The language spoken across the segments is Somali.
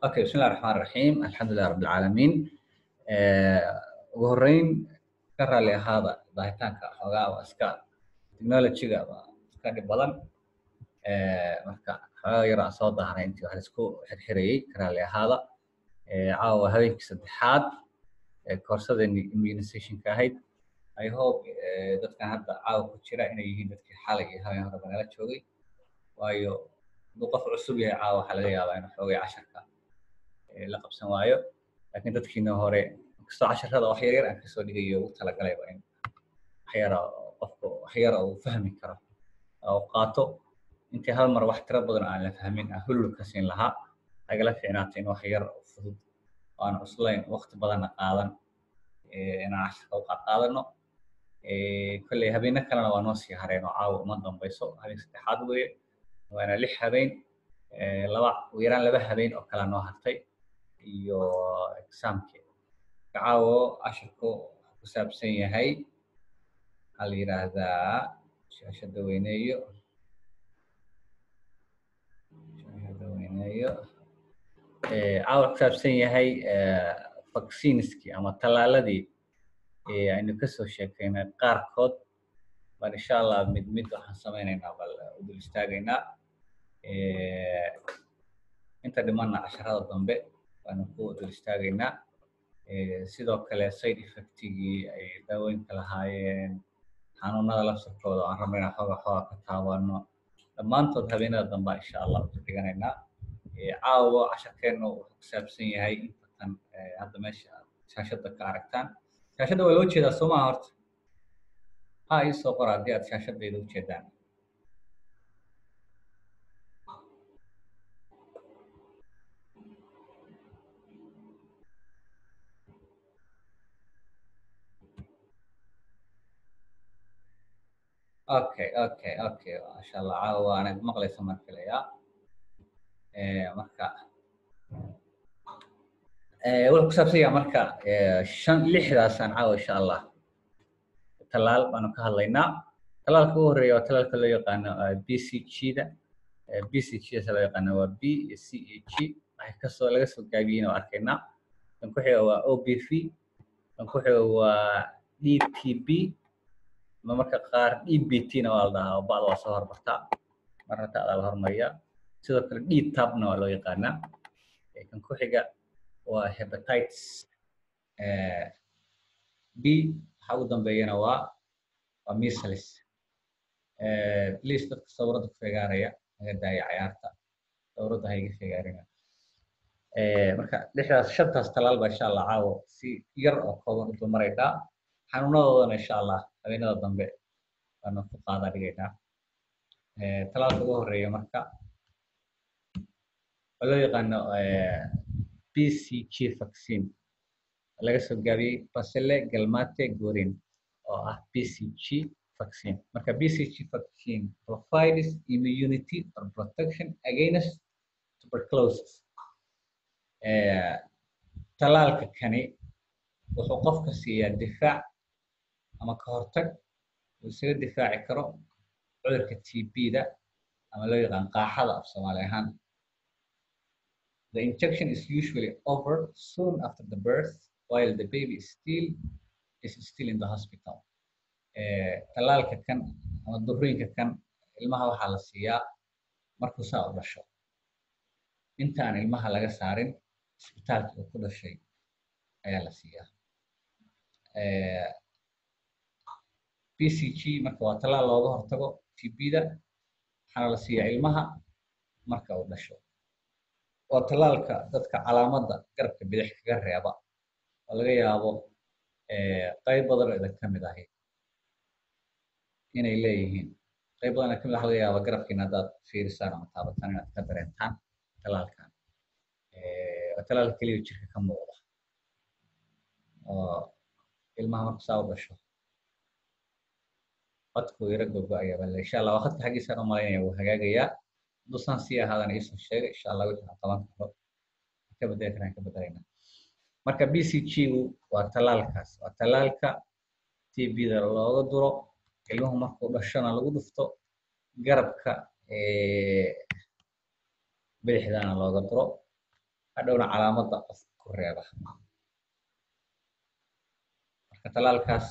okay bismi illahi raxmaan raxiim alxamdulilah rabi alcaalamiin ugu horreyn ka raalli ahaada baahitaanka xoogaa waa iska technologyga waa iska dhib badan marka xoogaa yar aan soo daahnay intii wax laisku xirxirayey ka raalli ahaada caawa habeenkii saddexaad koorsadani immunizationka ahayd i hope dadkan hadda caawa ku jira inay yihiin dadkii xalay iyo habeen hore banala joogay waayo hadduu qof cusub yahay caawa waxaa laga yaabaa inuu xoogay casharka la qabsan waayo laakiin dadkiina hore inkastoo casharada wax yar yar aan kasoo dhigayo ugu talagalayba in waxyara qofku waxyara uu fahmi karo oo qaato intii hal mar wax tiro badan aan la fahmin aan hulul ka siin lahaa agala fiicnaata in wax yar fudud oo aan cuslayn waqti badanna qaadan inaan casharka u qaadqaadano kolley habeeno kalena waa noo sii hareen oo caawa uma dambayso habeen saddexaad weeye waana lix habeen laba ugu yaraan laba habeen oo kala noo hartay iyo exaamki caawo casharku wuxuu ku saabsan yahay waxaa la yidhaahdaa shaashada weyneeyo shaashada weyneeyo caawa ku saabsan yahay vaccineski ama tallaaladii aynu kasoo sheekeynay qaarkood baan insha allah mid mid waxaan samaynaynaa bal u dul istaagaynaa inta dhimanna casharada dambe baanu ku dul istaagaynaa sidoo kale side effectigii ay daawooyinka lahaayeen xanuunada lafsirkooda aan rabna inaan xooga xooga ka taabano dhammaantood habeenada dambaa insha allah usu dhiganaynaa caawo casharkeennu wuxuu ku saabsan yahay intatan hadda meesha shaashada ka aragtaan shaashadda waa loo jeedaa soo maha horta ha ii soo qora haddii aad shaashadayda u jeedaan okay okay okay masha allah caawa waanad maqlaysa mar filayaa marka wuxuu ku saabsan yaha marka shan lixdaasaan caawa insha allah talaal baanu ka hadlaynaa talaalka ugu horeeya waa talaalka loo yaqaano b c g da b c g dasa loo yaqaano waa b iyo c a g waxay kasoo laga soo gaabiyeyna waa arkaynaa kan ku xiga waa o b v kan ku xiga waa d t b ma marka qaar d b t na waa la dhahaa oo bacda waa soo hormartaa marna ta'daa la hormariya sidoo kale d tabna waa loo yaqaanaa kan ku xiga waa hepatitis b waxa ugu dambeeyana waa waa measles please dadka sawirada ku fegaaraya naga daaya cayaarta sawirada ha iga fegaarina marka lixdaas shantaas talaal baa insha allah caawo si yar oo kooban u dulmaraynaa xanuunadoodana insha allah habeenada dambe baanu ku qaada dhigaynaa talaalka ugu horeeya marka waa loo yaqaano b c g vaccine laga soo gaabiyey basile galmate gorin oo ah b c g vaccine marka b c g vaccine provides immunity or protection against tuberculosis talaalka kani wuxuu qofka siiyaa difaac ama ka hortag uu isaga difaaci karo cudurka t b-da ama loo yaqaan qaaxada af soomaali ahaan the injection is usually over soon after the birth while the baby is still is still in the hospital talaalka kan ama durooyinka kan ilmaha waxaa la siiyaa markuu saa u dhasho intaan ilmaha laga saarin isbitaalka uu ku dhashay ayaa la siiyaa b c g marka waa talaal looga hortago tb-da waxaana la siiyaa ilmaha marka uu dhasho waa talaalka dadka calaamadda garabka bidix kaga reeba oo laga yaabo qayb badan oo idan ka mid ahi inay leeyihiin qayb badan kamid waxa laga yaaba garabkiina haddaad fiirisaan ama taabataan inaad ka dareentaan talaalkan waa talaalka keliya jirka ka muuqda oo ilmaha marka saa u dhasho qadku yara gogo-aya bale insha allah waa khadka xaggiisaan u malaynaya wuu hagaagayaa hadduu sii ahaadana iisoo sheega insha allah wixii aan qaban karo ka bedeli karaan ka bedelayna marka b c g gu waa talaalkaas waa talaalka t b-da looga duro ilmuhu markuu dhashona lagu dhufto garabka bidixdana looga duro hadhowna calaamadda qofka ku reeba marka talaalkaas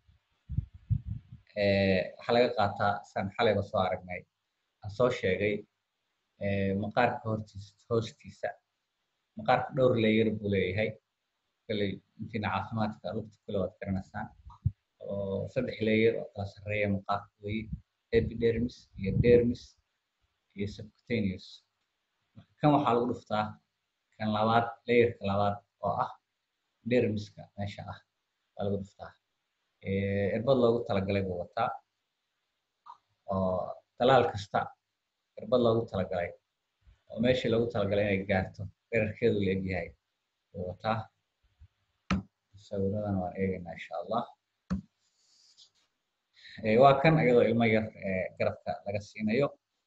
waxaa laga qaataa saan xalayba soo aragnay aan soo sheegay maqaarka hortiisa hoostiisa maqaarka dhowr layer buu leeyahay kalley intiina caafimaadka lugta kale waad garanaysaan oo saddex layer oo kala sarreeya maqaarka weeye epidermis iyo dermis iyo subcutaneous marka kan waxaa lagu dhuftaa kan labaad layerka labaad oo ah dermiska meesha ah waa lagu dhuftaa irbad loogu talagalay buu wataa oo talaal kasta irbad loogu talagalay oo meeshii loogu talagalay inay gaarto dherarkeedu la egyahay buu wataa sawiradan waan eegaynaa insha allah waa kan iyadoo ilmo yar garabka laga siinayo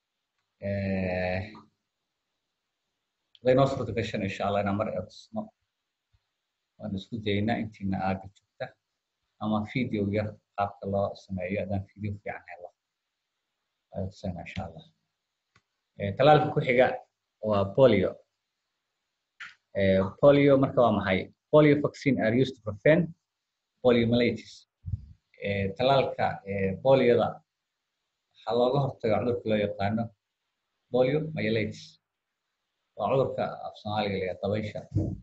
haday noo suurta gashan insha allah inaan mar eegsno waan isku dayaynaa intiina aaga joogta ama video yar qaabka loo sameeyo haddaan video fiican helo eegsana insha allah talaalka ku xiga waa polio polio marka waa maxay polio vaccine are used to prevent poliomyelitis talaalka polioda waxaa looga hortaga cudurka loo yaqaano polio myelitis waa cudurka af soomaaliga la dabaysha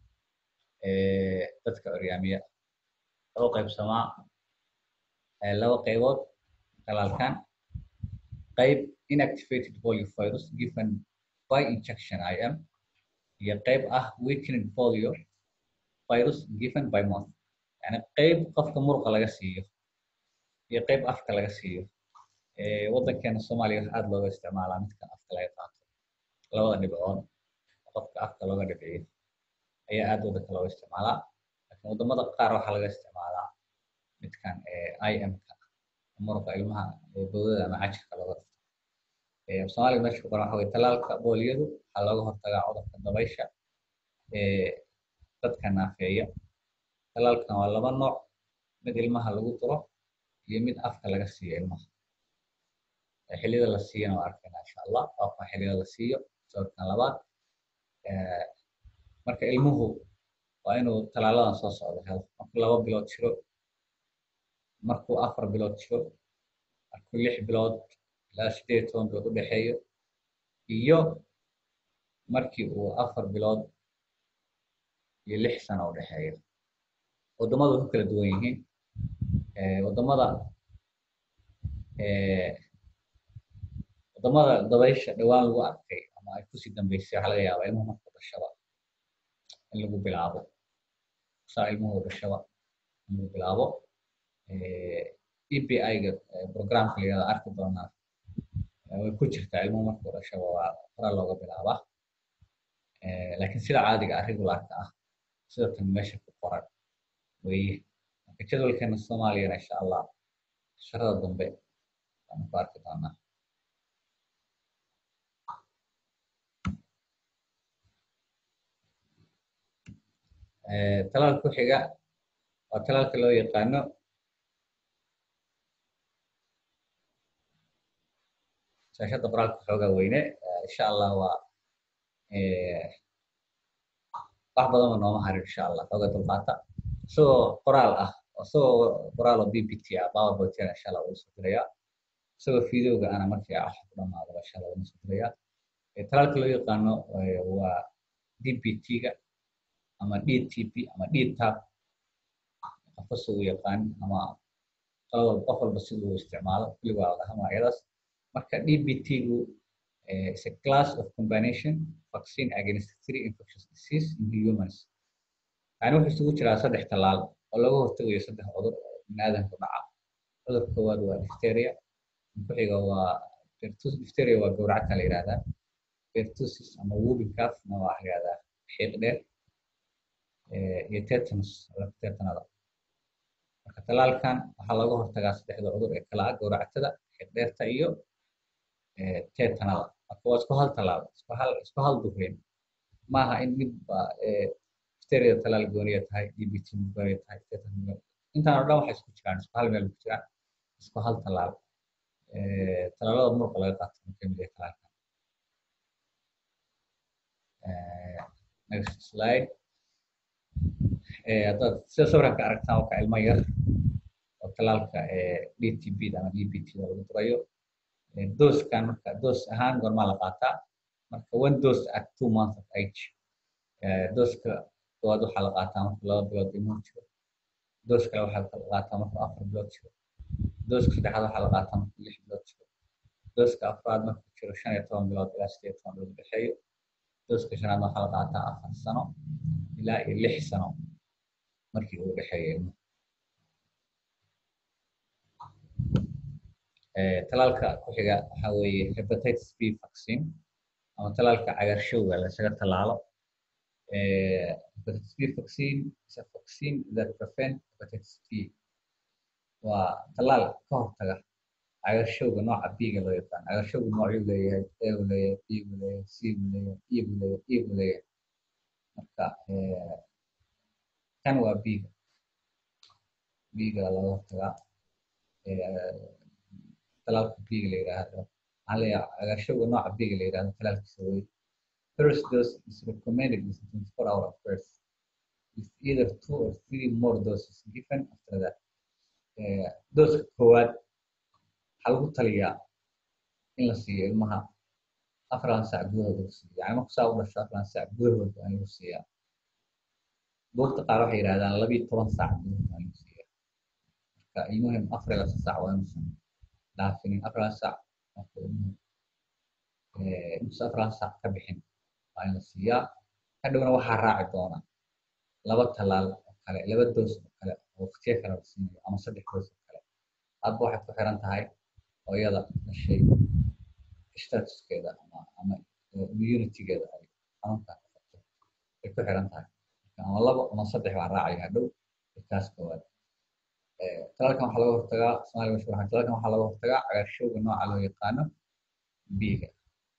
dadka oryaamiya laba qaybsamaa laba qaybood talaalkan qayb inactivated polio virus given by injection im iyo qayb ah weakening polio virus given by mouth yani qayb qofka muruqa laga siiyo iyo qayb afka laga siiyo waddankeena soomaaliya wax aada looga isticmaalaa midkan afka laga qaato labada dhibcood qofka afka looga dhibciyo ayaa aada waddanka looga isticmaalaa laakiin waddamada qaar waxaa laga isticmaalaa midkan im-ka muruqa ilmaha bowdada ama cajirka looga dhufto soomaaliga meesha ku qoran waxa weye talaalka booliyadu waxaa looga hortagaa cudurka dabaysha dadka naafeeya talaalkan waa laba nooc mid ilmaha lagu duro iyo mid afka laga siiyo ilmaha xilliyada la siiyana waa arkayna insha allah waa xilliyada la siiyo sawirkan labaad marka ilmuhu waa inuu talaaladan soo socdo helo markuu laba bilood jiro markuu afar bilood jiro markuu lix bilood ilaa sideed toban bilood u dhexeeyo iyo markii uu afar bilood iyo lix sano u dhexeeyo waddamadu way ku kala duwan yihiin waddamada waddamada dabaysha dhowaan lagu arkay ama ay kusii dambeysay waxaa laga yaabaa ilmuhu markuu dhashaba in lagu bilaabo saa ilmuhu dhashaba in lagu bilaabo epi-ga programka la yihahdo arki doonaa way ku jirtaa ilmuhu markuu dhashaba waa hora looga bilaabaa laakiin sida caadiga ah regularka ah sida tan meesha ku qoran weye marka jadwalkeena soomaaliyana insha allah sharada dambe waanu ku arki doonaa talaalka ku xiga waa talaalka loo yaqaano shaashadda qoraalka xoogaa weyne insha allah waa wax badanba nooma harin insha allah xoogaa dulqaata isagoo qoraal ah isagoo qoraal oo b p t ah powerpointna insha allah wuu soo dirayaa isagoo videoga ana markii ah ku dhamaado insha allah wuu soo dirayaa talaalka loo yaqaano waa d p t-ga ama dtp ama dtab qofka si uu yaqaan ama qalab qof walba sida uu isticmaalo kulli waa dhaha magacyadaas marka dbt-gu is a class of combination vaccine against three infectious disease in humans yani wuxuu isugu jiraa saddex talaal oo laga hortagayo saddex cudur oo biniaadanku dhaca cudur koowaad waa difteria ku xiga waa difteria waa gowracata la yihahdaa pertussis ama whooping cough na waa la yihahdaa xiiq dheer iyo tetanus tetanada marka talaalkan waxaa laga hortagaa saddexda cudur ee kala ah gowracatada xiiq dheerta iyo tetanada marka waa isku hal talaal isku hal isku hal dureyn maaha in midba difteria talaal gooniya tahay dbt gooniya tahay tetanus intaan oo dhan waxay isku jiraan isku hal meel ku jiraan isku hal talaal talaalada muruqa laga qaato marka mid ee talaalkan next slide haddaad sida sawirkan ka aragtaan waa ka ilmo yar oo talaalka dtb ama dbt da lagu durayo doskan marka dos ahaan goormaa la qaataa marka one dose at two months of age doska koowaad waxaa la qaataa marka laba bilood ilmuhu jiro dos kale waxaa la qaataa marka afar bilood jiro doska saddexaad waxaa la qaataa marka lix bilood jiro doska afraad markuu jiro shan iyo toban bilood ilaa sideed toban bilood dhexeeyo doska shanaad waxaa la qaataa afar sano ilaa iyo lix sano markii uu dhexeeyo ilmuhu talaalka ku xiga waxaa weeye hepatitis b vaccine ama talaalka cagaarshowga lasaga talaalo hepatitis b vaccine is a vaccine that prevent hepatitis b waa talaal ka hortaga cagaarshowga nooca b-ga loo yaqaan cagaarshowga noocuu leeyahay a buu leeyahay b buu leeyahay c buu leeyahay e buu leeyahay e buu leeyahay marka kan waa b-ga b-ga laga hortagaa talaalka biga la yidhaahdo maxaa leeyahay cagaarshowga nooca biga la yidhahdo talaalkiisa wey first dose is recommended with 24 hour first with either two or three more doses given after that dooska koowaad waxaa lagu taliyaa in la siiyo ilmaha afran sac gudahooda la siiyo yani marku saa u dhasho afran sac gudahooda in lagu siiyaa buugta qaar waxay yidhahdaan labiyo toban sac gudahooda in lagu siiyaa marka ilmuhim afar iyo laba sac waa inuusan dhaafinin afran sac inuusan afran sac ka bixin waa in la siiyaa hadhowna waxaa raaci doona laba talaal oo kale laba doos oo kale oo waqtiyo kale la siinayo ama saddex doos oo kale hadba waxay ku xiran tahay hooyada dhashay statuskeeda ama ama immunitygeeda ay xanuunka qabto ay ku xiran tahay ama labo ama saddex baa raacaya hadhow kaas koowaad talaalkan waxaa laga hortagaa soomaaliya mashhuur ahaan talaalkan waxaa laga hortagaa cagaarshowga nooca loo yaqaano b-ga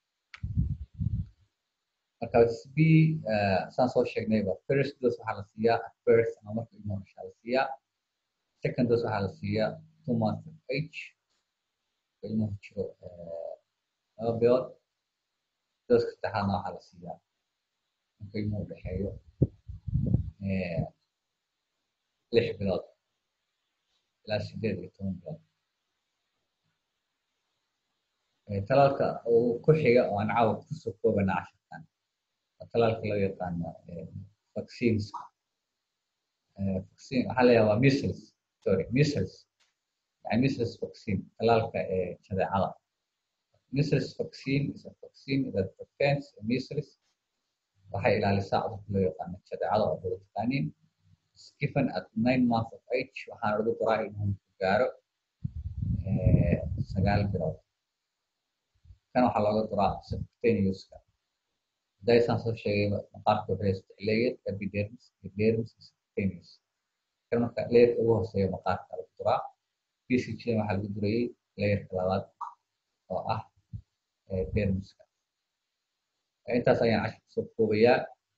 marka b saan soo sheegnayba first dose waxaa la siiyaa at birth ama marka ilmuhu dhashaa la siiyaa second dose waxaa la siiyaa two months of age ilmuhu jiro laba bilood dooska saddexaadna waxaa la siiyaa marka ilmuhu dhexeeyo lix bilood ilaa sideed iyo toban bilood talaalka uu ku xiga oo aan caawa kusoo koobana casharkan waa talaalka loo yaqaano vaccines vaccine waxaa leeyahay waa measles sorry measles yani measles vaccine talaalka ee jadeecada measles vaccine is a vaccine that prevents measles waxay ilaalisaa cudurka loo yaqaano jadeecada oo dada taqaaniin given at nine months of age waxaana lagu duraa ilmuhu ku gaaro sagaal bilood kan waxaa looga duraa subcutaneouska daysaan soo sheegay maqaarka wuxuu saddex layer epidermis epidermis subcutaneous kan marka layerka ugu hooseeya maqaarka lagu duraa bcg waxaa lagu durayey layerka labaad oo ah dermiska intaas ayaan cashar kusoo koobayaa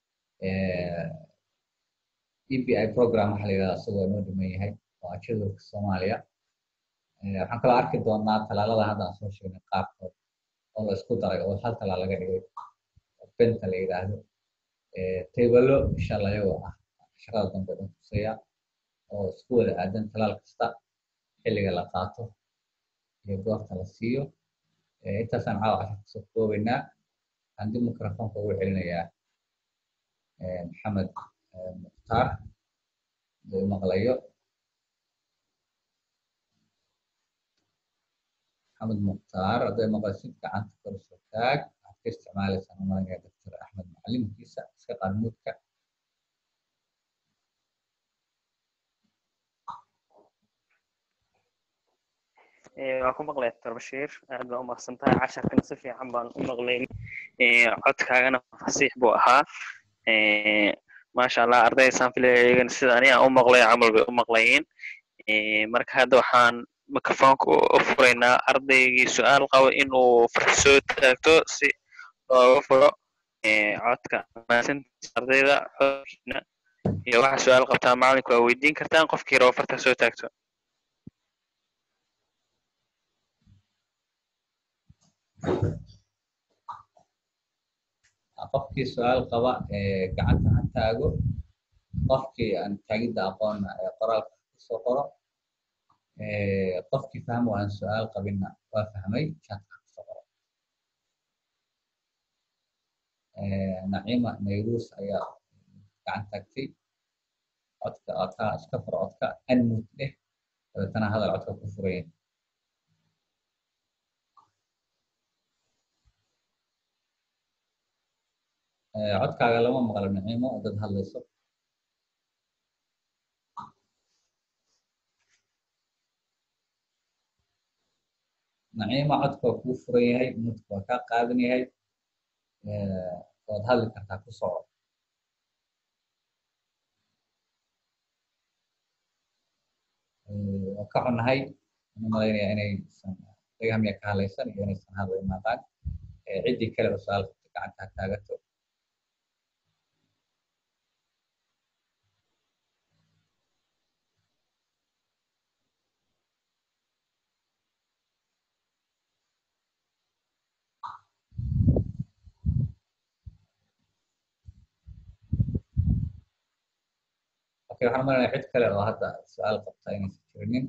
ebi program waxaa la yidhahdaa isagoo noo dhiman yahay waa jadwalka soomaaliya waxaan kaloo arki doonaa talaalada hadda aan soo sheegnay qaarkood oo la isku daray oo hal talaal laga dhigay benta la yidhaahdo taybalo insha allah iyagoo ah casharada dambe dhan tusaya oo isku wada aadan talaal kasta xilliga la qaato iyo goorta la siiyo intaasaan caawa cashar kusoo koobaynaa waxaan dib microfonka ugu celinayaa maxamed mukhtaar haduu maqlayo maxamed mukhtaar hadday maqlaysid gacanta kor soo taag waxaad ka isticmaalaysaan umalanaya doctor axmed macalimkiisa iska qaanmuudka waan ku maqlay doctor bashiir aad baa u maqsan tahay casharkana si fiican baan u maqlayn codkaagana fasiix buu ahaa maasha allah ardayda saan filaya iyagana sida ani aan u maqlay camal bay u maqlayeen marka hadda waxaan microfonka u furaynaa ardaygii su-aal qabo inuu farx soo taagto si looga furo codka ardayda codkiina iyo waxa su-aal qabtaa macalinku waa weydiin kartaan qofkii rabo farta soo taagto qofkii su-aal qaba gacanta ha taago qofkii aan taagidda aqoonna qoraalka kusoo qoro qofkii fahmo aan su-aal qabinna waa fahmay chatka kusoo qoro naciima nayrus ayaa gacan taagtay codka codka iska furo codka anmut dheh dabeetana hadal codka ku furaya codkaaga lama maqlo naciimo dad hadlayso naciima codka waa kuu furan yahay mudka waa kaa qaadan yahay waad hadli kartaa ku soco waa ka xunnahay waxaan umalaynaya inaysan dagahamiya ka hadlaysan iyo inaysan hadla imaaqaan ciddii kale oo su-aal qabta gacanta ha taagato okay waxaan umalaynaya cid kale oo hadda su-aal qabta inaysan jirinin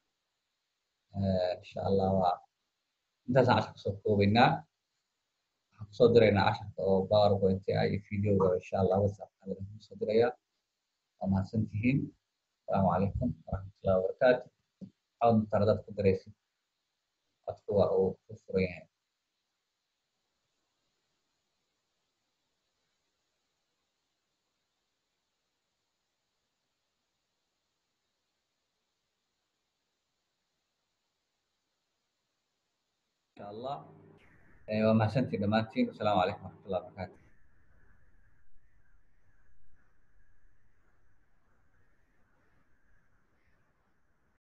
insha allah waa intaasaan cashar kusoo koobaynaa waxaan kusoo diraynaa casharka oo powerpoint ah iyo videoga insha allah whatsapp laga kusoo diraya waa mahadsan tihiin asalaamu calaykum waraxmatullahi wabarakaatu cawd mutara dad ku diraysid codku waa uu ku furan yahay insha allah waa mahadsantiin dhammaantiin wasalaamu calaykum waraxmatullahi wabarakaatu